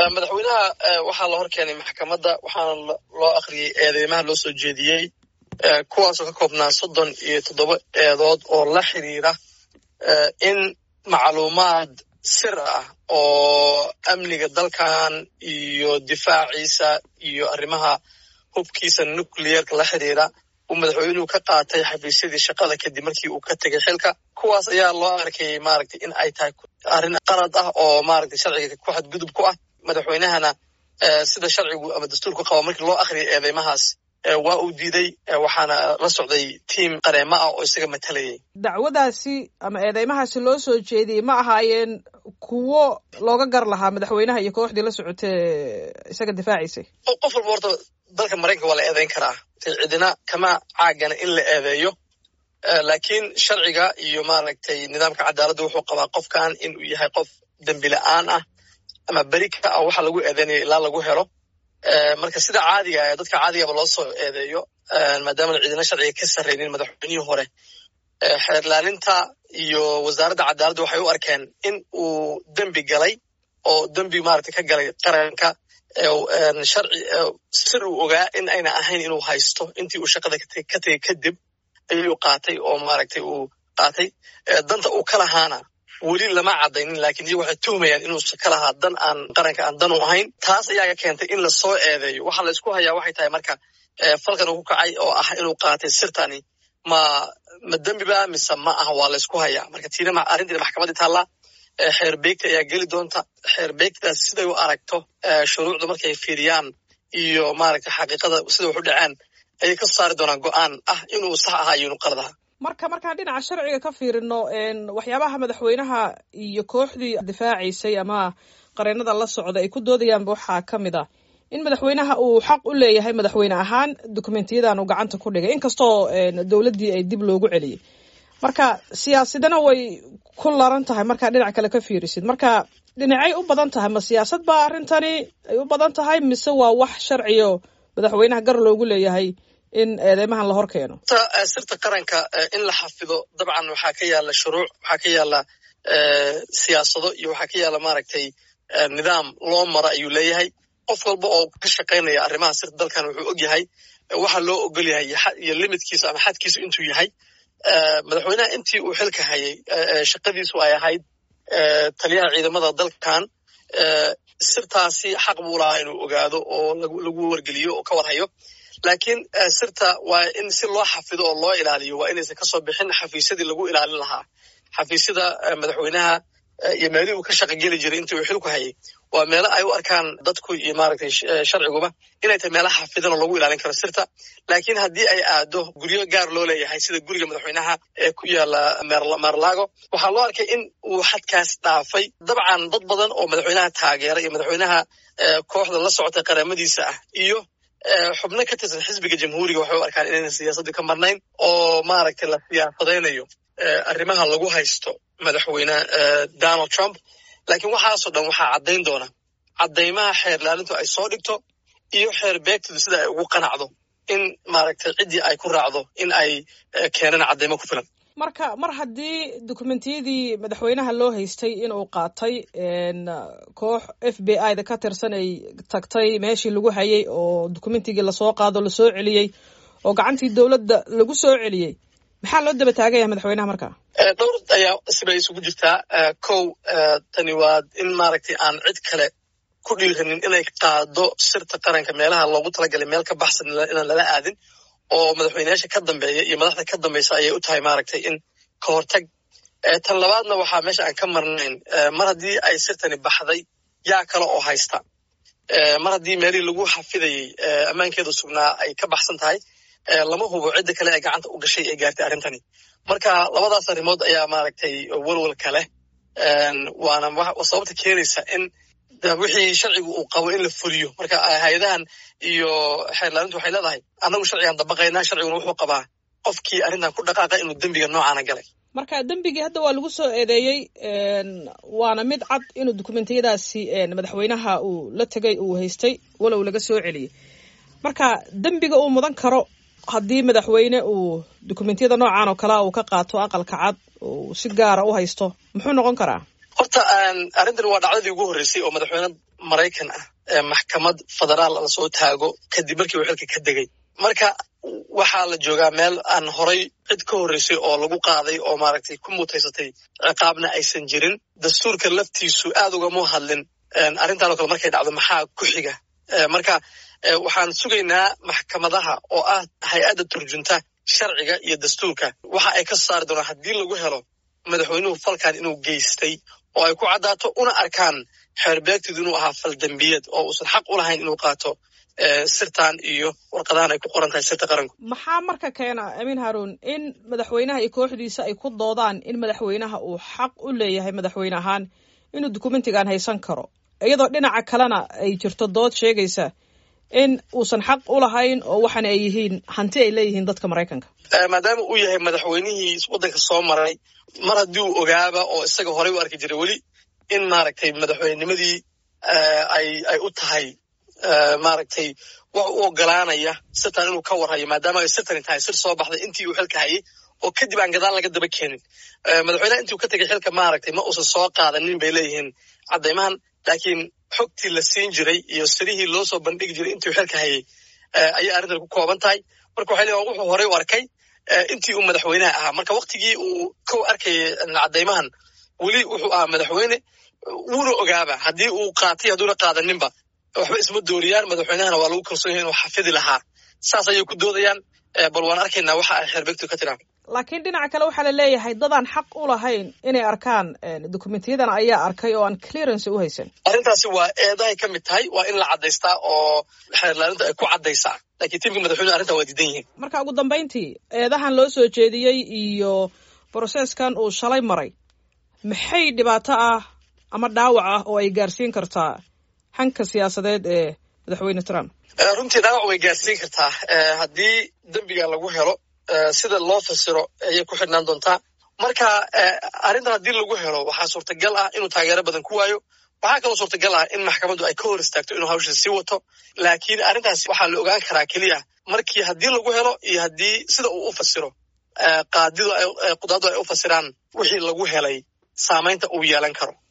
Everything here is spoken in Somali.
madaxweynaha waxaa la hor keenay maxkamadda waxaana loo akhriyey eedeymaha loo soo jeediyey kuwaasoo ka koobnaa soddon iyo toddoba eedood oo la xiriira in macluumaad sir ah oo amniga dalkan iyo difaaciisa iyo arrimaha hubkiisa nucleerka la xiriira uu madaxweynuhu ka qaatay xafiisyadii shaqada kadib markii uu ka tegay xilka kuwaas ayaa loo arkayay maaragtay in ay tahay arrin qalad ah oo maaragtay sharciga ku xadgudub ku ah madaxweynahana sida sharcigu ama dastuurku qaba markii loo akhriyay eedeymahaas waa uu diiday waxaana la socday tiim qareemo ah oo isaga matalayay dacwadaasi ama eedeymahaasi loo soo jeediyey ma ahaayeen kuwo looga gar lahaa madaxweynaha iyo kooxdii la socotee isaga difaaciisay qof walba horta dalka maraykanka waa la eedeyn karaa cidina kama caagana in la eedeeyo laakiin sharciga iyo maaragtay nidaamka cadaaladda wuxuu qabaa qofkan inuu yahay qof dembi la-aan ah ama beri ka ah waxa lagu eedeynayo ilaa lagu helo marka sida caadiga ee dadka caadigaba loo soo eedeeyo maadaamana ciidana sharciga ka sarraynin madaxweynihii hore xeerlaalinta iyo wasaaradda cadaaladda waxay u arkeen in uu dembi galay oo dembi maaragtay ka galay qaranka sharci sir uu ogaa in ayna ahayn inuu haysto intii uu shaqada ka tegey kadib ayuu qaatay oo maaragtay uu qaatay danta uu ka lahaana weli lama caddaynin laakiin iyagu waxay tuhmayaan inuusa ka lahaa dan aan qaranka aan dan u ahayn taas ayaa ka keentay in lasoo eedeeyo waxaa la isku hayaa waxay tahay marka falkan uu ku kacay oo ah inuu qaatay sirtani ma ma dembiba mise ma aha waa la isku hayaa marka tiina arrintiina maxkamaddii taallaa xeer beegta ayaa geli doonta xeer beegtaas siday u aragto shuruucda markay fiiriyaan iyo maaragtay xaqiiqada sida wax u dhaceen ayay ka saari doonaan go-aan ah inuu sax ahaa iyo inuu qalad ahaa marka markaan dhinaca sharciga ka fiirino waxyaabaha madaxweynaha iyo kooxdii difaacaysay ama qareenada la socda ay ku doodayaanba waxaa ka mid ah in madaxweynaha uu xaq u leeyahay madaxweyne ahaan dokumentiyadan uu gacanta ku dhigay inkastoo dowladdii ay dib loogu celiyey marka siyaasadana way ku laran tahay markaa dhinac kale ka fiirisid marka dhinacay u badan tahay ma siyaasad baa arrintani ay u badan tahay mise waa wax sharciyo madaxweynaha gar loogu leeyahay in eedeymahan la hor keeno sirta qaranka in la xafido dabcan waxaa ka yaala shuruuc waxaa ka yaala siyaasado iyo waxaa ka yaala maaragtay nidaam loo maro ayuu leeyahay qof walba oo ka shaqaynaya arrimaha sirta dalkan wuxuu og yahay waxa loo ogol yahay iyo limitkiisa ama xadkiisu intuu yahay madaxweynaha intii uu xilka hayay shaqadiisu ay ahayd taliyaha ciidamada dalkan sirtaasi xaq buu lahaa inuu ogaado oo lagu wargeliyo oo ka warhayo laakiin sirta waa in si loo xafido oo loo ilaaliyo waa inaysan kasoo bixin xafiisyadii lagu ilaalin lahaa xafiisyada madaxweynaha iyo meelihii uu ka shaqogeli jiray intii uu xilku hayay waa meelo ay u arkaan dadku iyo maaragtay sharciguba inay tahay meelaha xafidan oo lagu ilaalin karo sirta laakiin haddii ay aado guryo gaar loo leeyahay sida guriga madaxweynaha ee ku yaala maarlaago waxaa loo arkay in uu xadkaas dhaafay dabcan dad badan oo madaxweynaha taageera iyo madaxweynaha kooxda la socotay qaramadiisa ah iyo xubno ka tirsan xisbiga jamhuuriga waxay u arkaan inaynan siyaasadda ka marnayn oo maaragtay la siyaasadaynayo arrimaha lagu haysto madaxweyne donald trump laakiin waxaasoo dhan waxaa caddayn doona caddaymaha xeer laalintu ay soo dhigto iyo xeer beegtadu sida ay ugu qanacdo in maaragtay ciddii ay ku raacdo in ay keenaan caddaymo ku filan marka mar haddii dokumentiyadii madaxweynaha loo haystay inuu qaatay koox f b i da ka tirsan ay tagtay meeshii lagu hayay oo dokumentigii lasoo qaado lasoo celiyey oo gacantii dowladda lagu soo celiyey maxaa loo daba taaganya madaxweynaha marka dhowr ayaa sibay isugu jirtaa kow tani waa in maaragtay aan cid kale ku dhiiranin inay qaado sirta qaranka meelaha loogu talagalay meel ka baxsan inaan lala aadin oo madaxweyneyaasha ka dambeeya iyo madaxda ka dambaysa ayay u tahay maaragtay in ka hortag tan labaadna waxaa meesha aan ka marnayn mar haddii ay sirtani baxday yaa kale oo haysta mar haddii meelihii lagu xafidayey ammaankeedu sugnaa ay ka baxsan tahay lama hubo cidda kale ee gacanta u gashay ee gaartay arrintani marka labadaas arrimood ayaa maaragtay walwalka leh waana sababta keenaysa in wixii sharcigu uu qabo in la fuliyo marka hay-adahan iyo xeerlaalintu waxay leedahay annagu sharcigaan dabaqaynaa sharciguna wuxuu qabaa qofkii arrintan ku dhaqaaqa inuu dembiga noocaana galay marka dembigii hadda waa lagu soo eedeeyey waana mid cad inuu dokumentiyadaasi madaxweynaha uu la tegay uu haystay walow laga soo celiyey marka dembiga uu mudan karo haddii madaxweyne uu dokumentiyada noocan oo kalea uu ka qaato aqalka cad uu si gaara u haysto muxuu noqon karaa horta arrintan waa dhacdadii ugu horreysay oo madaxweyne maraykan ah maxkamad federaal lasoo taago kadib markii uu xilka ka degay marka waxaa la joogaa meel aan horay cid ka horreysay oo lagu qaaday oo maaragtay ku mutaysatay ciqaabna aysan jirin dastuurka laftiisu aad ugama hadlin arrintan oo kale markay dhacdo maxaa ku xiga marka waxaan sugaynaa maxkamadaha oo ah hay-adda turjunta sharciga iyo dastuurka waxa ay ka saari doonaan haddii lagu helo madaxweynuhu falkan inuu geystay oo ay ku caddaato una arkaan xeerbeegtidu inuu ahaa fal dembiyad oo uusan xaq u lahayn inuu qaato sirtan iyo warqadahan ay ku qoran tahay sirta qaranku maxaa marka keena amiin haruun in madaxweynaha iyo kooxdiisa ay ku doodaan in madaxweynaha uu xaq u leeyahay madaxweyne ahaan inuu dukumentigan haysan karo iyadoo dhinaca kalena ay jirto dood sheegaysa in uusan xaq u lahayn oo waxaana ay yihiin hanti ay leeyihiin dadka maraykanka maadaama uu yahay madaxweynihii waddanka soo maray mar haddii uu ogaaba oo isaga horey u arki jiray weli in maaragtay madaxweynimadii ay ay u tahay maaragtay wax u ogolaanaya sirtan inuu ka warhayo maadaama ay sirtani tahay sir soo baxday intii uu xilka hayay oo kadib aan gadaal laga daba keenin madaxweynaha intii uu ka tegay xilka maaragtay ma uusan soo qaadanin bay leeyihiin caddaymahan laakiin xogtii la siin jiray iyo sirihii loo soo bandhigi jiray intii uu xilka hayay ayay arrintan ku kooban tahay marka waxay leeyihin wuxuu horey u arkay intii uu madaxweynaha ahaa marka waktigii uu kow arkayay caddaymahan weli wuxuu ahaa madaxweyne wuuna ogaaba haddii uu qaatay hadduuna qaadaninba waxba isma dooriyaan madaxweynahana waa lagu kalsoon yahay inuu xafidi lahaa saas ayay ku doodayaan bal waan arkaynaa waxa ay xeerbeegtu ka tiraan laakiin dhinaca kale waxaa la leeyahay dadaan xaq u lahayn inay arkaan dokumentiyadan ayaa arkay oo aan clearance u haysan arrintaasi waa eedahay ka mid tahay waa in la caddaystaa oo xeerlaalinta ay ku caddaysaa laakiin tiimka madaxweynuhu arrintan waa diidan yihiin marka ugu dambayntii eedahan loo soo jeediyey iyo broseskan uu shalay maray maxay dhibaato ah ama dhaawac ah oo ay gaarsiin kartaa hanka siyaasadeed ee madaxweyne trump runtii dhaawac way gaarsiin kartaa haddii dembiga lagu helo sida loo fasiro ayay ku xidhnaan doontaa marka arrintan haddii lagu helo waxaa suurtagal ah inuu taageero badan ku waayo waxaa kaloo suurtagal ah in maxkamaddu ay ka hor istaagto inuu hawsha sii wato laakiin arrintaas waxaa la ogaan karaa keliya markii haddii lagu helo iyo haddii sida uu u fasiro qaadidu qudaadu ay u fasiraan wixii lagu helay saamaynta uu yeelan karo